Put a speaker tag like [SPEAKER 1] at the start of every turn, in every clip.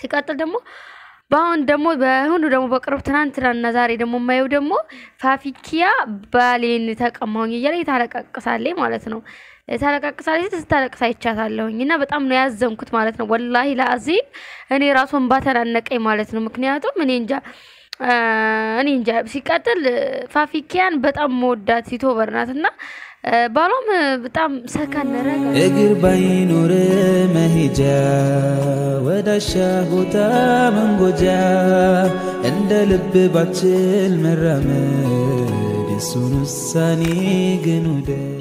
[SPEAKER 1] ሲቀጥል ደግሞ በአሁን ደግሞ በአሁኑ ደግሞ በቅርብ ትናንትናና ዛሬ ደግሞ የማየው ደግሞ ፋፊኪያ ባሌን ተቀማሁኝ እያለ ታለቃቅሳለች ማለት ነው። ታለቃቅሳለች ስታለቅስ አይቻታለሁኝ እና በጣም ነው ያዘንኩት ማለት ነው። ወላሂ ለአዚም እኔ ራሱን ባተናነቀኝ ማለት ነው። ምክንያቱም እኔ እንጃ እኔ እንጃ። ሲቀጥል ፋፊኪያን በጣም መወዳት ዩቱበር ናት እና ባሏም በጣም ሰከን ረጋ
[SPEAKER 2] እግር ባይኖር መሄጃ ወዳሻ ቦታ መንጎጃ እንደ ልብ ባችል መራመድ የሱን ውሳኔ ግን ውደድ።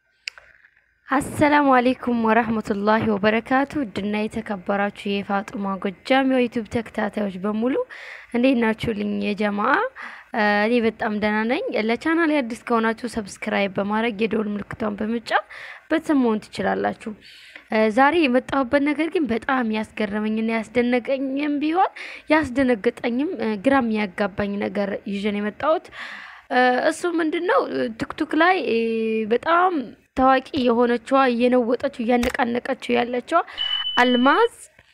[SPEAKER 1] አሰላሙ አሌይኩም ወራህመቱላሂ ወበረካቱ። ውድና የተከበራችሁ የፋጡማ ጎጃም የዩቱብ ተከታታዮች በሙሉ እንዴት ናችሁልኝ? የጀማአ እኔ በጣም ደህና ነኝ። ለቻናል አዲስ ከሆናችሁ ሰብስክራይብ በማድረግ የደወል ምልክቷን በመጫን ቤተሰብ መሆን ትችላላችሁ። ዛሬ የመጣሁበት ነገር ግን በጣም ያስገረመኝና ያስደነቀኝም ቢሆን ያስደነገጠኝም ግራም ያጋባኝ ነገር ይዤ ነው የመጣሁት። እሱ ምንድን ነው ቲክቶክ ላይ በጣም ታዋቂ የሆነችዋ እየነወጠችው እያነቃነቀችው ያለችዋ አልማዝ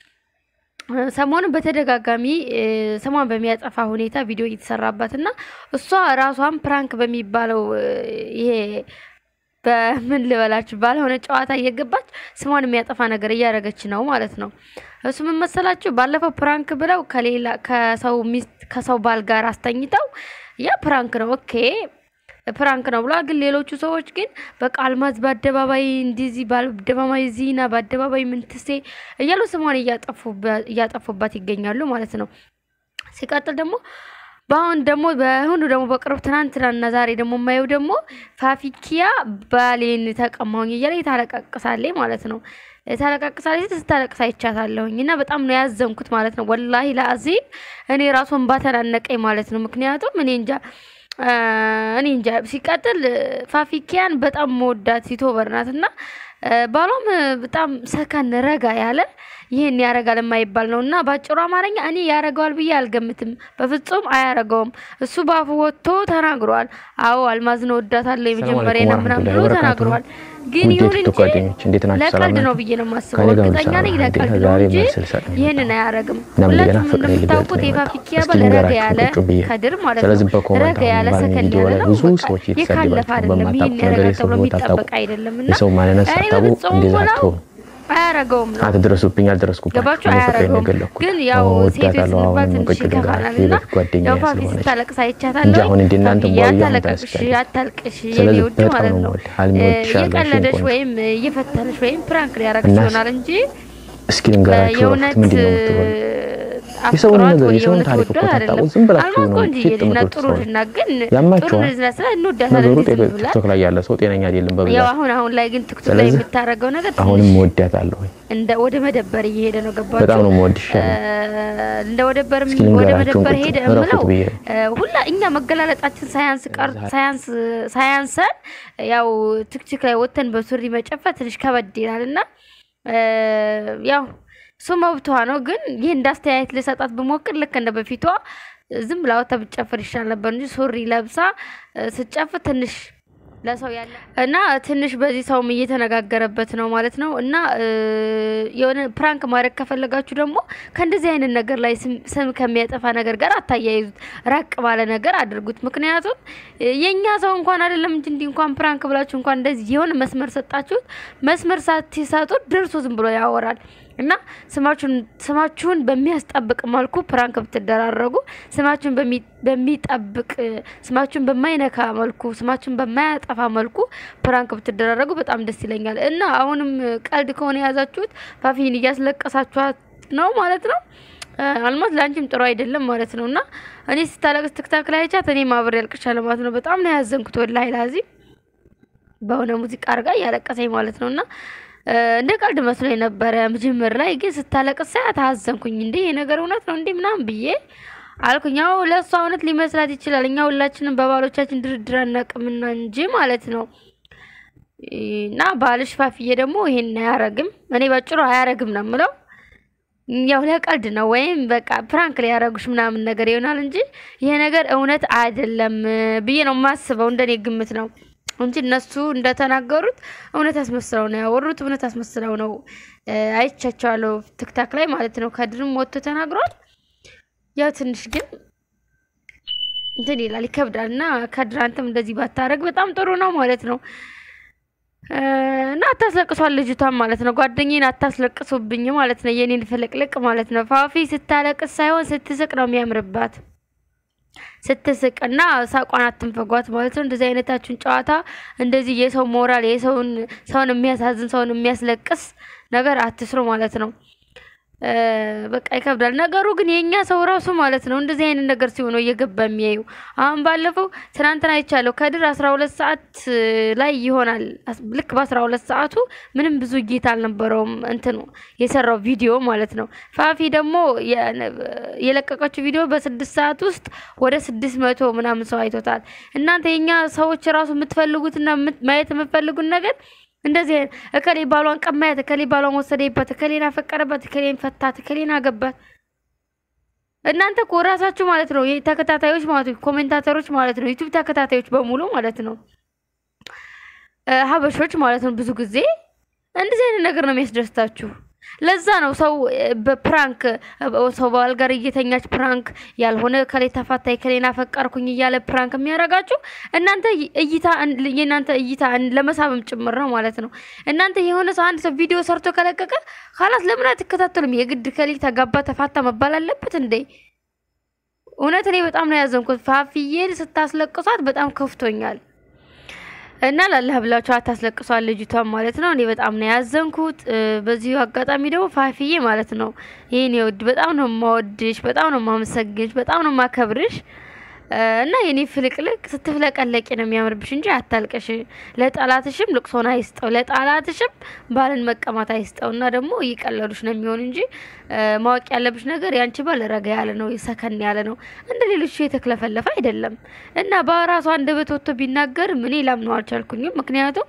[SPEAKER 1] ሰሞኑን በተደጋጋሚ ስሟን በሚያጠፋ ሁኔታ ቪዲዮ እየተሰራባት እና እሷ ራሷን ፕራንክ በሚባለው ይሄ በምን ልበላችሁ ባልሆነ ጨዋታ እየገባች ስሟን የሚያጠፋ ነገር እያደረገች ነው ማለት ነው። እሱ ምን መሰላችሁ? ባለፈው ፕራንክ ብለው ከሌላ ከሰው ሚስት ከሰው ባል ጋር አስተኝተው ያ ፕራንክ ነው ኦኬ ፕራንክ ነው ብሏል። ግን ሌሎቹ ሰዎች ግን በቃ አልማዝ በአደባባይ እንዲዚህ በአደባባይ ዚና በአደባባይ ምንትሴ እያሉ ስሟን እያጠፉባት ይገኛሉ ማለት ነው። ሲቀጥል ደግሞ በአሁን ደግሞ በአሁኑ ደግሞ በቅርብ ትናንትናና ዛሬ ደግሞ የማየው ደግሞ ፋፊኪያ ባሌን ተቀማሁኝ እያለ ታለቃቅሳለች ማለት ነው። ታለቃቅሳለች ስታለቅስ አይቻታለሁኝ እና በጣም ነው ያዘንኩት ማለት ነው። ወላሂ ለአዚም እኔ ራሱን ባተናነቀኝ ማለት ነው። ምክንያቱም እኔ እንጃ እኔ እንጃ። ሲቀጥል ፋፊኪያን በጣም መወዳት ዩቱበር ናት እና ባሏም በጣም ሰከን ረጋ ያለ ይህን ያረጋል የማይባል ነው እና በአጭሩ አማርኛ እኔ ያረገዋል ብዬ አልገምትም። በፍጹም አያረገውም። እሱ በአፉ ወጥቶ ተናግሯል። አዎ አልማዝን ወዳታለሁ የመጀመሪያ ነው ምናምን ብሎ ተናግሯል። ግን ይሁን እንጂ ለቀልድ ነው ብዬ ነው የማስበው። እርግጠኛ ነኝ ለቀልድ ነው እንጂ ይህንን አያረግም። ሁላችሁም እንደምታውቁት የፋፊኪያ ባል ረጋ ያለ ከድር ማለት ነው። ረጋ ያለ ሰከን ያለ ነው። የካለፈ አይደለም። ይህን ያረጋል ተብሎ የሚጠበቅ አይደለም እና እኔ በፍጹም ብለው አያረገውም ነው
[SPEAKER 3] አትድረሱብኝ፣ አልደረስኩባችሁ።
[SPEAKER 1] ገባችሁ? አያረገውም። ግን ያው ሴቶች ስንባል ትንሽ ይከፋናል እና ያው ፋፊ ስታለቅስ አይቻታለሁ።
[SPEAKER 3] አሁን እንደ እናንተ
[SPEAKER 1] ፋፊ አታለቅሽ፣ አታልቅሽ የኔ ውድ ማለት ነው። እየቀለደሽ ወይም እየፈተነሽ ወይም ፕራንክ ሊያረግሽ ይሆናል እንጂ
[SPEAKER 3] እስኪ ልንገራችሁ
[SPEAKER 1] የእውነት
[SPEAKER 3] ምንድን ነው የምትበሉ የሰውን ነገር የሰውን ታሪክ እኮ ታጣቁ ዝም ብላችሁ ነው ፊት
[SPEAKER 1] ጥሩ
[SPEAKER 3] ጥሩ
[SPEAKER 1] ልጅ ናት፣ ግን ጥሩ
[SPEAKER 3] ያማችኋል።
[SPEAKER 1] ልጅ ናት ስላት እንወዳታለን
[SPEAKER 3] ነገሩ
[SPEAKER 1] እንዴት ዝም ብላ
[SPEAKER 3] ቲክቶክ ላይ ያለ ሰው ጤነኛ አይደለም
[SPEAKER 1] ያው
[SPEAKER 3] በብዛት
[SPEAKER 1] አሁን አሁን ላይ ግን ቲክቶክ ላይ
[SPEAKER 3] ስለዚህ
[SPEAKER 1] የምታደርገው ነገር
[SPEAKER 3] አሁንም
[SPEAKER 1] ትንሽ
[SPEAKER 3] ወዳታለሁ
[SPEAKER 1] እንደ ወደ መደበር እየሄደ ነው። ገባችሁ?
[SPEAKER 3] በጣም ነው የምወድሽ
[SPEAKER 1] እንደ ወደበር
[SPEAKER 3] እስኪ
[SPEAKER 1] ወደ
[SPEAKER 3] ልንገራችሁ
[SPEAKER 1] መደበር
[SPEAKER 3] ቁጭ
[SPEAKER 1] ሄደ
[SPEAKER 3] እረፉት
[SPEAKER 1] የምለው
[SPEAKER 3] ብዬ
[SPEAKER 1] ሁላ እኛ መገላለጣችን ሳያንስ ቀር ሳያንስ ሳያንሰን ያው ቲክቶክ ላይ ወተን በሱሪ መጨፈር ትንሽ ከበድ ይላል እና ያው እሱ መብቷ ነው። ግን ይህ እንዳስተያየት ልሰጣት ብሞክር ልክ እንደ በፊቷ ዝም ብላ ወጥታ ብትጨፍር ይሻል ነበር እንጂ ሱሪ ለብሳ ስትጨፍር ትንሽ ለሰው ያለ እና ትንሽ በዚህ ሰውም እየተነጋገረበት ነው ማለት ነው። እና የሆነ ፕራንክ ማድረግ ከፈለጋችሁ ደግሞ ከእንደዚህ አይነት ነገር ላይ ስም- ስም ከሚያጠፋ ነገር ጋር አታያይዙት፣ ራቅ ባለ ነገር አድርጉት። ምክንያቱም የእኛ ሰው እንኳን አይደለም እንጂ እንዲህ እንኳን ፕራንክ ብላችሁ እንኳን እንደዚህ የሆነ መስመር ሰጣችሁት፣ መስመር ሳትሰጡት ደርሶ ዝም ብሎ ያወራል። እና ስማችሁን ስማችሁን በሚያስጠብቅ መልኩ ፕራንክ ብትደራረጉ ስማችሁን በሚ- በሚጠብቅ ስማችሁን በማይነካ መልኩ ስማችሁን በማያጠፋ መልኩ ፕራንክ ብትደራረጉ በጣም ደስ ይለኛል። እና አሁንም ቀልድ ከሆነ የያዛችሁት ፋፊን እያስለቀሳችኋት ነው ማለት ነው። አልማዝ ለአንቺም ጥሩ አይደለም ማለት ነው። እና እኔ ስታለቅስ ትክታክ ላይ አይቻት እኔ ማብሬ ያልቅሻለሁ ማለት ነው። በጣም ነው ያዘንኩት ወላሂ ላዚም በሆነ ሙዚቃ አድርጋ እያለቀሰኝ ማለት ነው። እና እንደ ቀልድ መስሎኝ ነበረ መጀመር ላይ ግን ስታለቅስ ሳያት አዘንኩኝ። እንዴ ይሄ ነገር እውነት ነው እንዴ ምናምን ብዬ አልኩኝ። ያው ለእሷ እውነት ሊመስላት ይችላል። እኛ ሁላችንም በባሎቻችን ድርድር አናውቅምና እንጂ ማለት ነው። እና ባልሽ ፋፍዬ ደግሞ ይሄን አያረግም። እኔ ባጭሩ አያረግም ነው የምለው። ያው ለቀልድ ነው ወይም በቃ ፕራንክ ሊያረጉሽ ምናምን ነገር ይሆናል እንጂ ይሄ ነገር እውነት አይደለም ብዬ ነው የማስበው። እንደኔ ግምት ነው። እንጂ እነሱ እንደተናገሩት እውነት አስመስለው ነው ያወሩት። እውነት አስመስለው ነው አይቻቸዋለሁ፣ ትክታክ ላይ ማለት ነው። ከድርም ወጥቶ ተናግሯል። ያው ትንሽ ግን እንትን ይላል ይከብዳል። እና ከድር አንተም እንደዚህ ባታረግ በጣም ጥሩ ነው ማለት ነው። እና አታስለቅሷል ልጅቷን ማለት ነው። ጓደኛዬን አታስለቅሱብኝ ማለት ነው። የኔን ፍልቅልቅ ማለት ነው። ፋፊ ስታለቅስ ሳይሆን ስትስቅ ነው የሚያምርባት ስትስቅ እና ሳቋን አትንፈጓት ማለት ነው። እንደዚህ አይነታችሁን ጨዋታ እንደዚህ የሰው ሞራል የሰውን ሰውን የሚያሳዝን ሰውን የሚያስለቅስ ነገር አትስሩ ማለት ነው። በቃ ይከብዳል ነገሩ። ግን የእኛ ሰው ራሱ ማለት ነው እንደዚህ አይነት ነገር ሲሆነው እየገባ የሚያዩ አሁን ባለፈው ትናንትና አይቻለሁ ከድር አስራ ሁለት ሰዓት ላይ ይሆናል ልክ በአስራ ሁለት ሰዓቱ ምንም ብዙ እይታ አልነበረውም እንትኑ የሰራው ቪዲዮ ማለት ነው። ፋፊ ደግሞ የለቀቀችው ቪዲዮ በስድስት ሰዓት ውስጥ ወደ ስድስት መቶ ምናምን ሰው አይቶታል። እናንተ የእኛ ሰዎች ራሱ የምትፈልጉትና ማየት የምትፈልጉት ነገር እንደዚህ እከሌ ባሏን ቀማያት፣ እከሌ ባሏን ወሰደባት፣ እከሌን አፈቀረባት፣ እከሌን ፈታት፣ እከሌን አገባት። እናንተ እኮ ራሳችሁ ማለት ነው ተከታታዮች ማለት ነው ኮሜንታተሮች ማለት ነው ዩቲዩብ ተከታታዮች በሙሉ ማለት ነው ሀበሾች ማለት ነው ብዙ ጊዜ እንደዚህ አይነት ነገር ነው የሚያስደስታችሁ። ለዛ ነው ሰው በፕራንክ ሰው ባል ጋር እየተኛች ፕራንክ ያልሆነ ከሌ ተፋታይ ከሌና ፈቀርኩኝ እያለ ፕራንክ የሚያደርጋችሁ እናንተ እይታ የእናንተ እይታ ለመሳብም ጭምር ነው ማለት ነው። እናንተ የሆነ ሰው አንድ ሰው ቪዲዮ ሰርቶ ከለቀቀ ካላት ለምን አትከታተሉም? የግድ ከሌ ተጋባ ተፋታ መባል አለበት እንዴ? እውነት እኔ በጣም ነው ያዘንኩት። ፋፍዬን ስታስለቅሷት በጣም ከፍቶኛል። እና ላላህ ብላችሁ አታስለቅሷል ልጅቷን ማለት ነው። እኔ በጣም ነው ያዘንኩት። በዚሁ አጋጣሚ ደግሞ ፋፊዬ ማለት ነው ይህን የውድ በጣም ነው የማወድሽ፣ በጣም ነው የማመሰግንሽ፣ በጣም ነው የማከብርሽ እና የኔ ፍልቅልቅ ስትፍለቀለቂ ነው የሚያምርብሽ እንጂ አታልቀሽ። ለጠላትሽም ልቅሶን አይስጠው፣ ለጠላትሽም ባልን መቀማት አይስጠው። እና ደግሞ እየቀለዱሽ ነው የሚሆን እንጂ ማወቅ ያለብሽ ነገር ያንቺ ባል ረጋ ያለ ነው፣ ሰከን ያለ ነው፣ እንደ ሌሎቹ የተክለፈለፈ አይደለም። እና በራሱ አንደበት ወጥቶ ቢናገር እኔ ላምነው አልቻልኩኝም። ምክንያቱም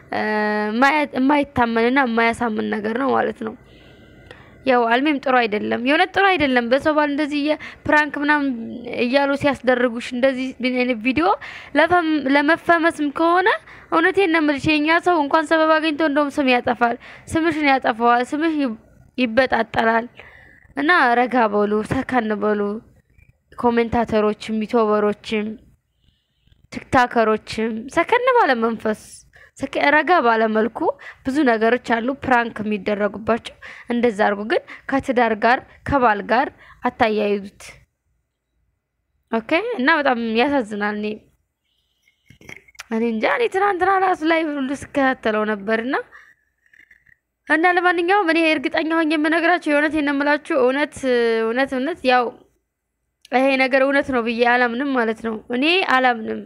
[SPEAKER 1] የማይታመንና የማያሳምን ነገር ነው ማለት ነው። ያው አልሜም ጥሩ አይደለም፣ የእውነት ጥሩ አይደለም። በሰው ባል እንደዚህ ፕራንክ ምናምን እያሉ ሲያስደርጉሽ እንደዚህ አይነት ቪዲዮ ለመፈመስም ከሆነ እውነቴን ነው የምልሽ የእኛ ሰው እንኳን ሰበብ አግኝቶ እንደውም ስም ያጠፋል፣ ስምሽን ያጠፋዋል፣ ስምሽ ይበጣጠላል። እና ረጋ በሉ፣ ሰከን በሉ። ኮሜንታተሮችም፣ ዩቲዩበሮችም፣ ቲክታከሮችም ሰከን ባለ መንፈስ ረጋ ባለመልኩ ብዙ ነገሮች አሉ ፕራንክ የሚደረጉባቸው። እንደዛ አድርጉ፣ ግን ከትዳር ጋር ከባል ጋር አታያይዙት። ኦኬ። እና በጣም ያሳዝናል። እኔ እኔ እንጃ እኔ ትናንትና ራሱ ላይ ሁሉ ስከታተለው ነበርና እና ለማንኛውም እኔ እርግጠኛ ሆኜ የምነግራቸው የእውነት የነምላችሁ እውነት እውነት እውነት ያው ይሄ ነገር እውነት ነው ብዬ አላምንም ማለት ነው። እኔ አላምንም።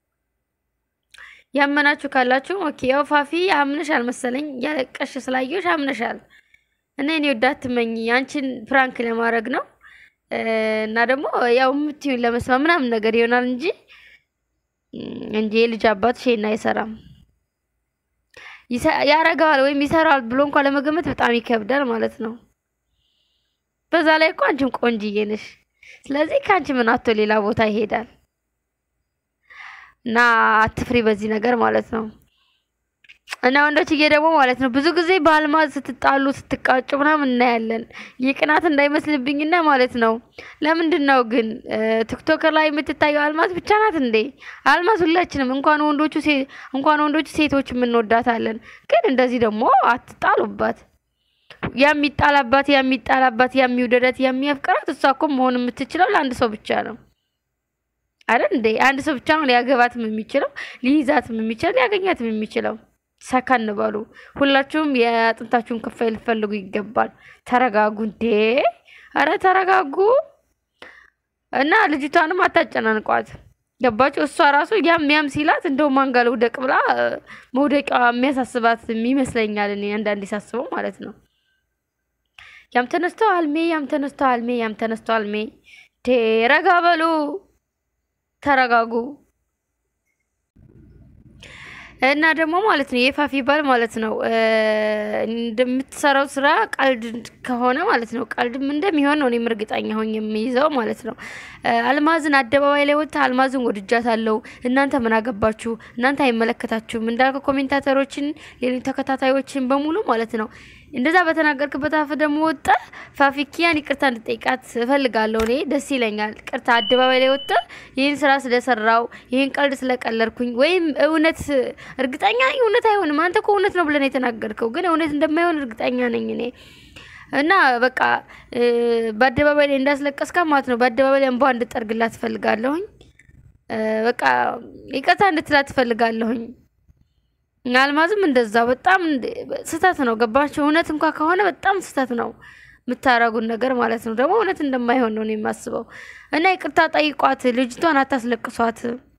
[SPEAKER 1] ያመናችሁ ካላችሁ ኦኬ። ያው ፋፊ አምነሻል መሰለኝ ያለቀሽ ስላየሽ አምነሻል። እና እኔ ወዳት ትመኝ አንቺን ፕራንክ ለማድረግ ነው እና ደግሞ ያው የምትዩን ለመስማ ምናምን ነገር ይሆናል እንጂ እንጂ የልጅ አባት ሼና አይሰራም። ያረጋል ወይም ይሰራል ብሎ እንኳን ለመገመት በጣም ይከብዳል ማለት ነው። በዛ ላይ እኮ አንቺም ቆንጅዬ ነሽ። ስለዚህ ከአንቺ ምን አቶ ሌላ ቦታ ይሄዳል። እና አትፍሪ በዚህ ነገር ማለት ነው። እና ወንዶችዬ ደግሞ ማለት ነው ብዙ ጊዜ በአልማዝ ስትጣሉ ስትቃጩ ምናምን እናያለን። የቅናት እንዳይመስልብኝና ማለት ነው። ለምንድን ነው ግን ቲክቶከር ላይ የምትታየው አልማዝ ብቻ ናት እንዴ? አልማዝ ሁላችንም እንኳን ወንዶቹ እንኳን ወንዶቹ ሴቶች የምንወዳታለን። ግን እንደዚህ ደግሞ አትጣሉባት። የሚጣላባት የሚጣላባት የሚውደዳት የሚያፍቅራት እሷ እኮ መሆን የምትችለው ለአንድ ሰው ብቻ ነው አይደል እንዴ? አንድ ሰው ብቻ ነው ሊያገባትም የሚችለው ሊይዛትም የሚችለው ሊያገኛትም የሚችለው። ሰከን በሉ ሁላችሁም የአጥንታችሁን ክፋይ ልፈልጉ ይገባል። ተረጋጉ እንዴ! አረ ተረጋጉ እና ልጅቷንም አታጨናንቋት። ገባችሁ? እሷ ራሱ ያም ያም ሲላት እንደው ማንጋ ልውደቅ ብላ መውደቂያ የሚያሳስባት ይመስለኛል። እኔ አንዳንዴ ሳስበው ማለት ነው። ያም ተነስተው አልሜ ያም ተነስተው አልሜ ያም ተነስተው አልሜ ቴ ረጋ በሉ ተረጋጉ። እና ደግሞ ማለት ነው የፋፊ ባል ማለት ነው እንደምትሰራው ስራ ቀልድ ከሆነ ማለት ነው ቀልድም እንደሚሆን ነው እኔም እርግጠኛ ሆኜ የሚይዘው ማለት ነው። አልማዝን አደባባይ ላይ ወጥታ አልማዝን ወድጃታለሁ፣ እናንተ ምን አገባችሁ? እናንተ አይመለከታችሁም እንዳልከ ኮሜንታተሮችን፣ ሌሎች ተከታታዮችን በሙሉ ማለት ነው እንደዛ በተናገርክበት አፍ ደግሞ ወጣ ፋፊኪያን ይቅርታ እንድጠይቃት እፈልጋለሁ። እኔ ደስ ይለኛል። ቅርታ አደባባይ ላይ ወጣ ይህን ስራ ስለሰራው ይህን ቀልድ ስለቀለድኩኝ ወይም እውነት እርግጠኛ ነኝ እውነት አይሆንም። አንተ እኮ እውነት ነው ብለን የተናገርከው ግን እውነት እንደማይሆን እርግጠኛ ነኝ እኔ እና በቃ በአደባባይ ላይ እንዳስለቀስካ ማለት ነው። በአደባባይ ላይ እንባ እንድጠርግላት ትፈልጋለሁኝ። በቃ ይቅርታ እንድትላት ትፈልጋለሁኝ። አልማዝም እንደዛ በጣም ስህተት ነው። ገባቸው። እውነት እንኳ ከሆነ በጣም ስህተት ነው የምታረጉን ነገር ማለት ነው። ደግሞ እውነት እንደማይሆን ነው የማስበው። እና ይቅርታ ጠይቋት፣ ልጅቷን አታስለቅሷት።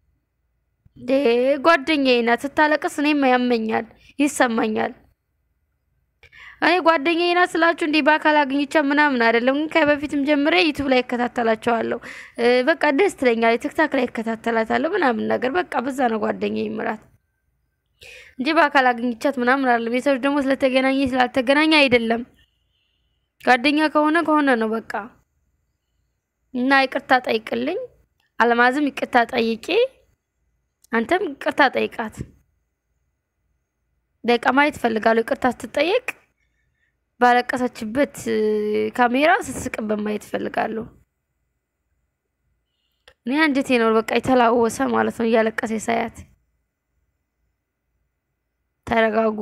[SPEAKER 1] ጓደኛዬ ናት፣ ስታለቅስ እኔም ያመኛል፣ ይሰማኛል። እኔ ጓደኛዬ ናት ስላችሁ እንዲህ በአካል አግኝቻ ምናምን አይደለም፣ ግን ከበፊትም ጀምሬ ዩቱብ ላይ እከታተላቸዋለሁ። በቃ ደስ ትለኛለች፣ ቲክታክ ላይ እከታተላታለሁ ምናምን ነገር በቃ በዛ ነው ጓደኛዬ ምራት እንጂ በአካል አግኝቻት ምናምን አይደለም። የሰዎች ደግሞ ስለተገናኘ ስላልተገናኘ አይደለም። ጓደኛ ከሆነ ከሆነ ነው በቃ። እና ይቅርታ ጠይቅልኝ፣ አልማዝም ይቅርታ ጠይቄ፣ አንተም ይቅርታ ጠይቃት። ደቂቃ ማየት እፈልጋለሁ። ይቅርታ ስትጠየቅ ባለቀሰችበት ካሜራ ስትስቅበት ማየት እፈልጋለሁ። እኔ አንጀቴ ነው በቃ የተላወሰ ማለት ነው እያለቀሰ ሳያት ተረጋጉ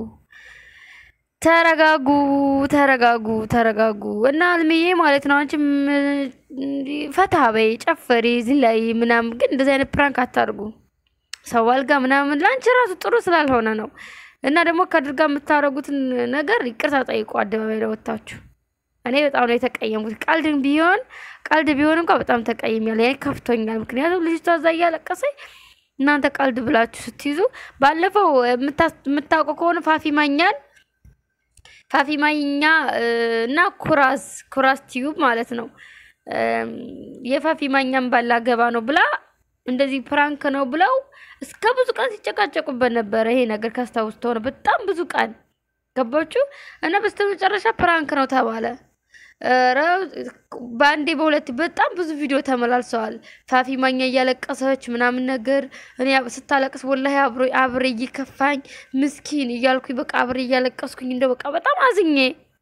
[SPEAKER 1] ተረጋጉ ተረጋጉ ተረጋጉ። እና አልምዬ ማለት ነው አንቺም ፈታ በይ ጨፈሪ፣ ዝላይ ምናምን፣ ግን እንደዚህ አይነት ፕራንክ አታርጉ። ሰው አልጋ ምናምን ለአንቺ ራሱ ጥሩ ስላልሆነ ነው። እና ደግሞ ከድርጋ የምታደርጉትን ነገር ይቅርታ ጠይቁ፣ አደባባይ ላይ ወጥታችሁ። እኔ በጣም ነው የተቀየሙት። ቀልድ ቢሆን ቀልድ ቢሆን እንኳ በጣም ተቀይሜያለሁ። ያኔ ከፍቶኛል። ምክንያቱም ልጅቷ እዛ እያለቀሰኝ እናንተ ቀልድ ብላችሁ ስትይዙ ባለፈው የምታውቁ ከሆነ ፋፊ ማኛን ፋፊ ማኛ እና ኩራዝ ኩራዝ ቲዩብ ማለት ነው የፋፊ ማኛን ባላ ገባ ነው ብላ እንደዚህ ፕራንክ ነው ብለው እስከ ብዙ ቀን ሲጨቃጨቁበት ነበረ። ይሄ ነገር ካስታውስ ተሆነ በጣም ብዙ ቀን ገባችሁ እና በስተመጨረሻ ፕራንክ ነው ተባለ። በአንዴ በሁለት በጣም ብዙ ቪዲዮ ተመላልሰዋል። ፋፊ ማኛ እያለቀሰች ምናምን ነገር እኔ ስታለቅስ ወላሂ አብሬ እየከፋኝ ምስኪን እያልኩኝ በቃ አብሬ እያለቀስኩኝ እንደው በቃ በጣም አዝኜ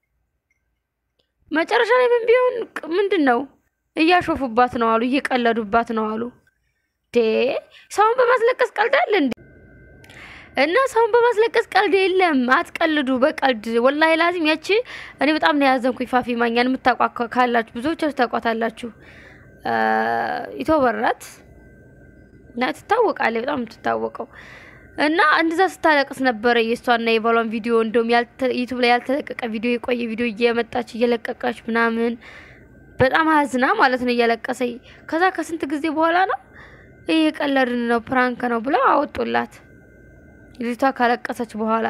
[SPEAKER 1] መጨረሻ ላይ ምን ቢሆን ምንድን ነው እያሾፉባት ነው አሉ፣ እየቀለዱባት ነው አሉ። ዴ ሰውን በማስለቀስ ቀልድ አለ እንዴ? እና ሰውን በማስለቀስ ቀልድ የለም። አትቀልዱ በቀልድ ወላሂ ላዚም። ያቺ እኔ በጣም ነው ያዘንኩኝ። ፋፊ ማኛን የምታውቋ ካላችሁ ብዙዎቻችሁ ታውቋታላችሁ። ኢትዮበራት እና ትታወቃለች፣ በጣም የምትታወቀው እና እንደዛ ስታለቅስ ነበረ። የእሷና የባሏን ቪዲዮ እንደውም ዩቱብ ላይ ያልተለቀቀ ቪዲዮ የቆየ ቪዲዮ እየመጣች እየለቀቀች ምናምን በጣም አዝና ማለት ነው እያለቀሰኝ። ከዛ ከስንት ጊዜ በኋላ ነው ይህ ቀለድን ነው ፕራንክ ነው ብለው አወጡላት። ልጅቷ ካለቀሰች በኋላ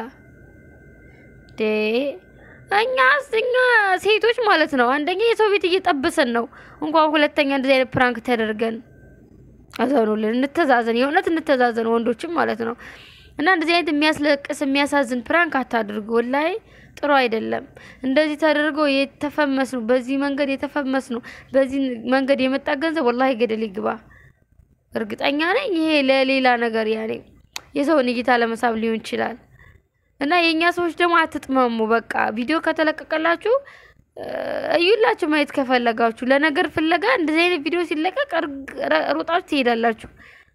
[SPEAKER 1] እኛ እኛ ሴቶች ማለት ነው አንደኛ የሰው ቤት እየጠበሰን ነው። እንኳን ሁለተኛ እንደዚህ አይነት ፕራንክ ተደርገን አዘኑልን። እንተዛዘን፣ የእውነት እንተዛዘን፣ ወንዶችም ማለት ነው። እና እንደዚህ አይነት የሚያስለቅስ የሚያሳዝን ፕራንክ አታድርጉ። ወላሂ ጥሩ አይደለም። እንደዚህ ተደርጎ የተፈመስ ነው፣ በዚህ መንገድ የተፈመስ ነው፣ በዚህ መንገድ የመጣ ገንዘብ ወላሂ ገደል ይግባ። እርግጠኛ ነኝ ይሄ ለሌላ ነገር ያኔ የሰውን እይታ ለመሳብ ሊሆን ይችላል። እና የእኛ ሰዎች ደግሞ አትጥመሙ። በቃ ቪዲዮ ከተለቀቀላችሁ እዩላችሁ። ማየት ከፈለጋችሁ ለነገር ፍለጋ እንደዚህ አይነት ቪዲዮ ሲለቀቅ ሮጣችሁ ትሄዳላችሁ።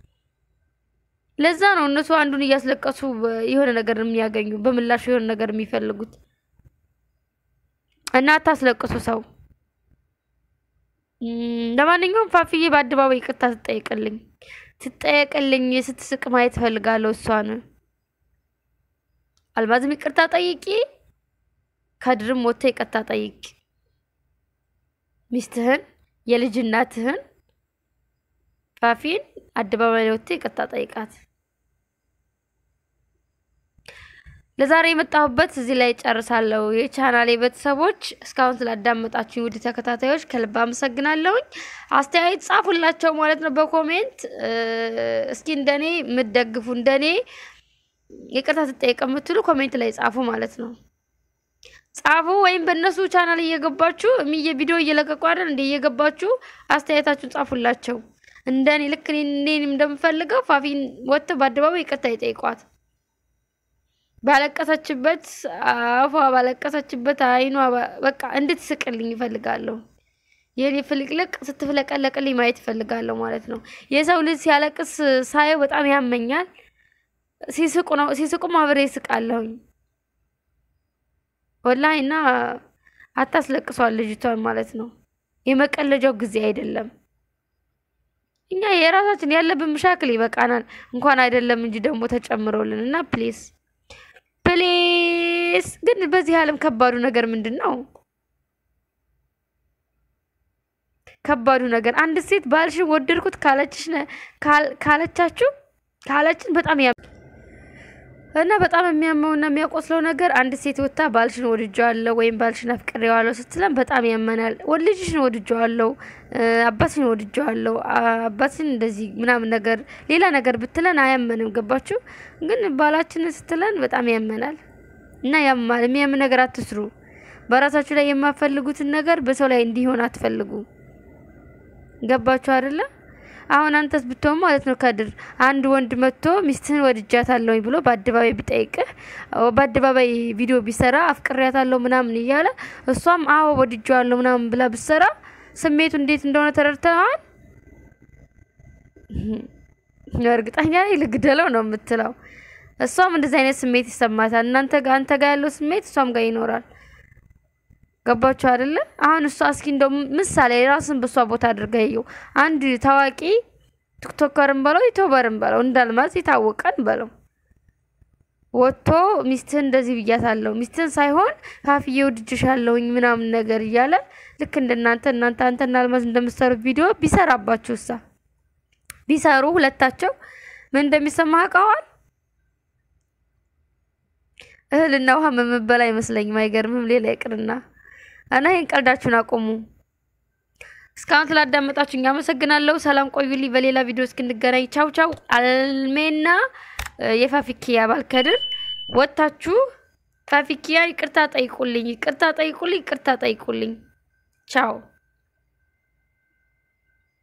[SPEAKER 1] ለዛ ነው እነሱ አንዱን እያስለቀሱ የሆነ ነገር የሚያገኙ በምላሹ የሆነ ነገር የሚፈልጉት። እና አታስለቅሱ ሰው። ለማንኛውም ፋፍዬ በአደባባይ ይቅርታ ትጠይቅልኝ ትጠየቅልኝ ስትስቅ ማየት ፈልጋለሁ እሷን። አልማዝም ይቅርታ ጠይቂ፣ ከድርም ወጥተ ይቅርታ ጠይቂ። ሚስትህን የልጅ እናትህን ፋፊን አደባባይ ላይ ወጥተ ይቅርታ ጠይቃት። ለዛሬ የመጣሁበት እዚህ ላይ ጨርሳለሁ። የቻናሌ ቤተሰቦች እስካሁን ስላዳመጣችሁ ውድ ተከታታዮች ከልብ አመሰግናለሁኝ። አስተያየት ጻፉላቸው ማለት ነው በኮሜንት እስኪ እንደኔ የምትደግፉ እንደኔ ይቅርታ ትጠየቅ የምትሉ ኮሜንት ላይ ጻፉ ማለት ነው። ጻፉ ወይም በእነሱ ቻናል እየገባችሁ እሚየ ቪዲዮ እየለቀቁ አይደል እንደ እየገባችሁ አስተያየታችሁን ጻፉላቸው። እንደኔ ልክ እኔንም እንደምፈልገው ፋፊን ወጥተው በአደባባይ ይቅርታ ይጠይቋት። ባለቀሰችበት አፏ ባለቀሰችበት አይኗ በቃ እንድትስቅልኝ ይፈልጋለሁ። የኔ ፍልቅልቅ ስትፍለቀለቅልኝ ማየት ይፈልጋለሁ ማለት ነው። የሰው ልጅ ሲያለቅስ ሳየው በጣም ያመኛል። ሲስቁ ነው ሲስቁም አብሬ ይስቃለሁኝ ወላሂ እና አታስለቅሷል ልጅቷን ማለት ነው። የመቀለጃው ጊዜ አይደለም። እኛ የራሳችን ያለብን ምሻክል ይበቃናል። እንኳን አይደለም እንጂ ደግሞ ተጨምሮልን እና ፕሊስ ፕሊስ። ግን በዚህ ዓለም ከባዱ ነገር ምንድን ነው? ከባዱ ነገር አንድ ሴት ባልሽን ወደድኩት ካለችሽ ካለቻችሁ ካለችን በጣም ያ እና በጣም የሚያመውና የሚያቆስለው ነገር አንድ ሴት ወጥታ ባልሽን ወድጀዋለሁ ወይም ባልሽን አፍቅሬዋለሁ ስትለን በጣም ያመናል። ልጅሽን ወድጀዋለሁ፣ አባትሽን ወድጀዋለሁ፣ አባትሽን እንደዚህ ምናምን ነገር ሌላ ነገር ብትለን አያመንም። ገባችሁ? ግን ባላችንን ስትለን በጣም ያመናል እና ያማል። የሚያምን ነገር አትስሩ። በራሳችሁ ላይ የማፈልጉትን ነገር በሰው ላይ እንዲሆን አትፈልጉ። ገባችሁ አይደለ? አሁን አንተስ ብትሆን ማለት ነው ከድር አንድ ወንድ መጥቶ ሚስትህን ወድጃታለሁኝ ብሎ በአደባባይ ቢጠይቅህ በአደባባይ ቪዲዮ ቢሰራ አፍቅሬያታለሁ ምናምን እያለ እሷም አዎ ወድጄዋለሁ ምናምን ብላ ብትሰራ ስሜቱ እንዴት እንደሆነ ተረድተዋል? እርግጠኛ ነኝ ልግደለው ነው የምትለው። እሷም እንደዚህ አይነት ስሜት ይሰማታል። እናንተ ጋር አንተ ጋር ያለው ስሜት እሷም ጋር ይኖራል። ገባችሁ አይደለ? አሁን እሷ እስኪ እንደው ምሳሌ ራስን በሷ ቦታ አድርጋ ይየው። አንድ ታዋቂ ቲክቶከርን በለው ዩቲዩበርን በለው እንዳልማዝ የታወቀን በለው ወጥቶ ሚስትህን እንደዚህ ብያታለሁ ሚስትህን ሳይሆን ካፍዬ ወድጅሻለሁኝ ምናምን ነገር እያለ ልክ እንደናንተ እናንተ አንተና አልማዝ እንደምትሰሩት ቪዲዮ ቢሰራባችሁ እሳ ቢሰሩ ሁለታቸው ምን እንደሚሰማ አውቀዋል። እህልና ውሃ መመበላ አይመስለኝም። አይገርምም? ሌላ ይቅርና እና ይህን ቀልዳችሁን አቆሙ። እስካሁን ስላዳመጣችሁኝ አመሰግናለሁ። ሰላም ቆዩልኝ። በሌላ ቪዲዮ እስክንገናኝ ቻው ቻው። አልሜና የፋፊኪያ ባልከድር ወጥታችሁ ፋፊኪያ ይቅርታ ጠይቁልኝ፣ ይቅርታ ጠይቁልኝ፣ ይቅርታ ጠይቁልኝ። ቻው